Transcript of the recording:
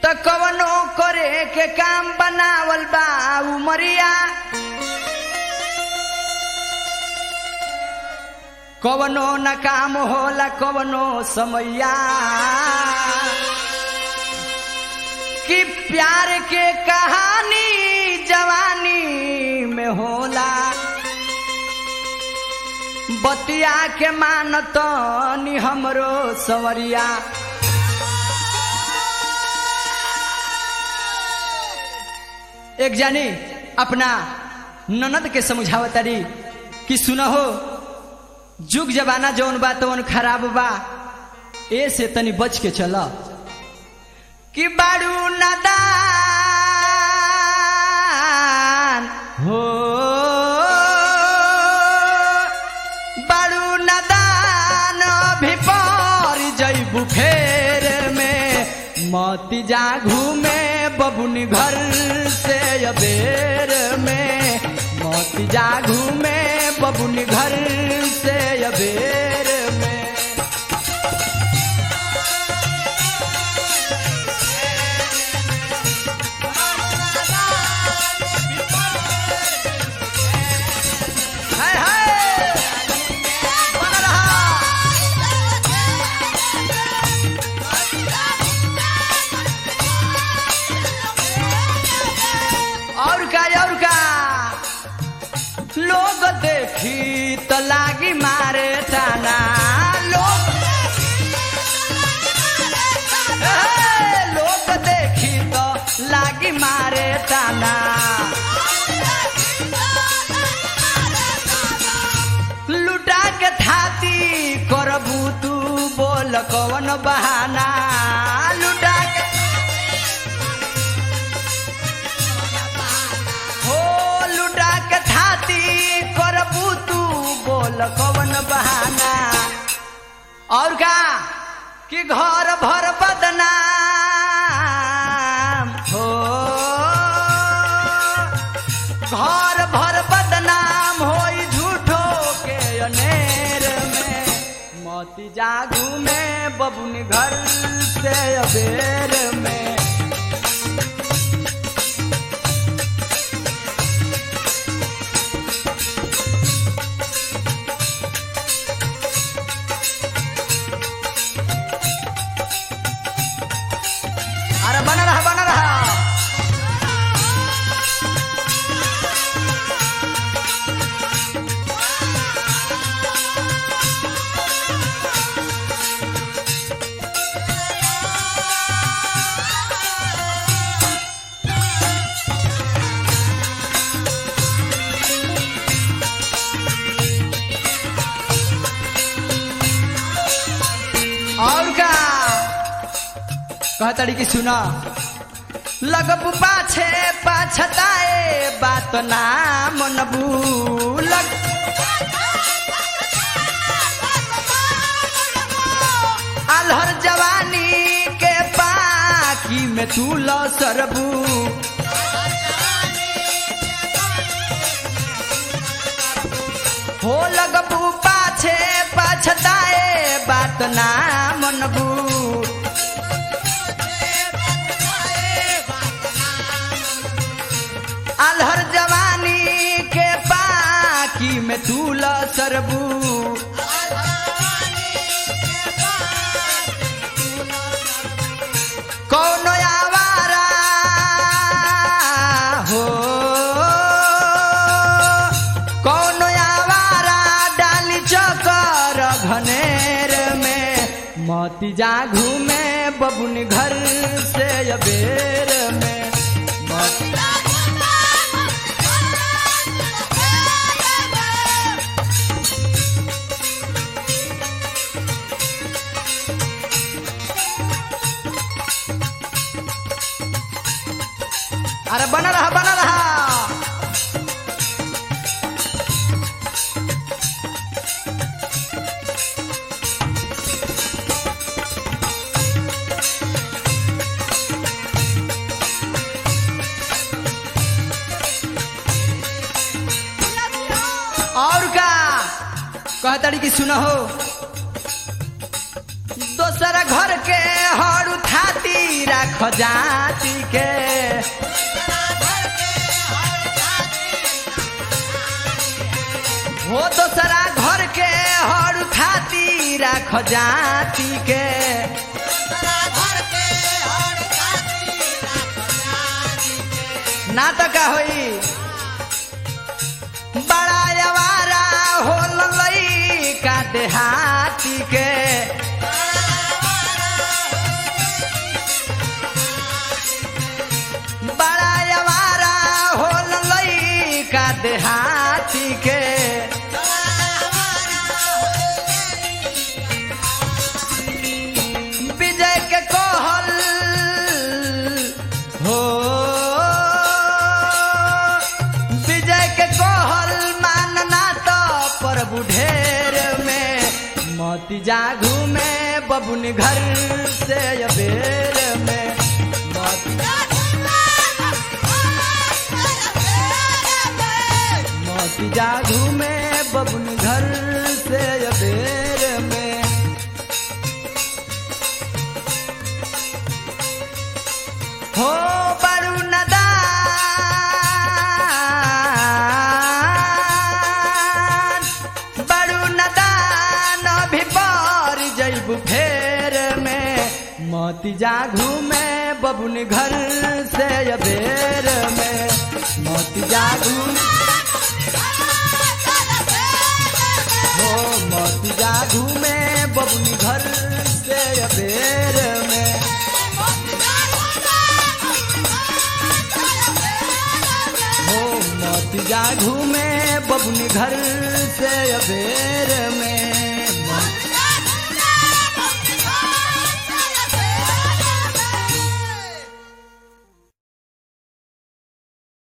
त कवनो करे के काम बनावल बा उमरिया कवनो न काम होला कवनो समैया कि प्यार के कहानी जवानी में होला बतिया के मानत नि हमरो सवरिया एक जानी अपना ननद के समझावतारी कि सुनहो जुग जमाना जौन बा तौन खराब बा ए से तनी बच के चल कि बारू नदान हो बारू नदान अभी पर जैबू फेर में मती जा घूमे बबुनी घर से अबेर में मती जा घूमे बबुनी घर से अबेर में हाय हाय बना रहा और का और का लोग देखी तो लागी मारे ताना लोग ए, लोग देखी तो लागी मारे ताना लुटा के थाती करबू तू बोल कवन बहाना लुटा के हो लुटा के थाती करबू तू बोल कवन बहाना और का कि घर भर बदनाम हो घर भर बदनाम होई झूठो के अनेर में मोती जागू में बबुनी घर से अबेर में अरे बना रहा बना रहा और का कहतड़ी की सुना लगबू पाछे पाछताए बात ना मनबू लग अलहर जवानी के पाकी में तू ल सरबू हो लगबू पाछे पाछताए बात ना मनबू अलहर जवानी के पाकी में तू ल सरबू कौन आवारा हो कौन आवारा डाली चकर घनेर में मोती जागू में बबुन घर से अबेर में मोती अरे बना रहा बना रहा और का कहतड़ी की सुनो हो दोसर घर के हर खाती राख जाति के हो दोसरा घर के हर खाती राख जाति के ना तो का होई बड़ा अवारा हो लई का देहाती के बड़ा अवारा हो लई का देहाती के विजय के कहल हो विजय के कहल मानना तो प्रभु ढेर में मोती जागू में बबुन घर से अबेर में मोती मोती जागू में बबुन घर से अबेर में हो बड़ू नदान बड़ू नदान भी पर जैबू फेर में मोती जागू में बबुन घर से अबेर में मोती जागू हो मोती जागू में बबुन घर से अबेर में हो मोती जागू में बबुन घर से अबेर में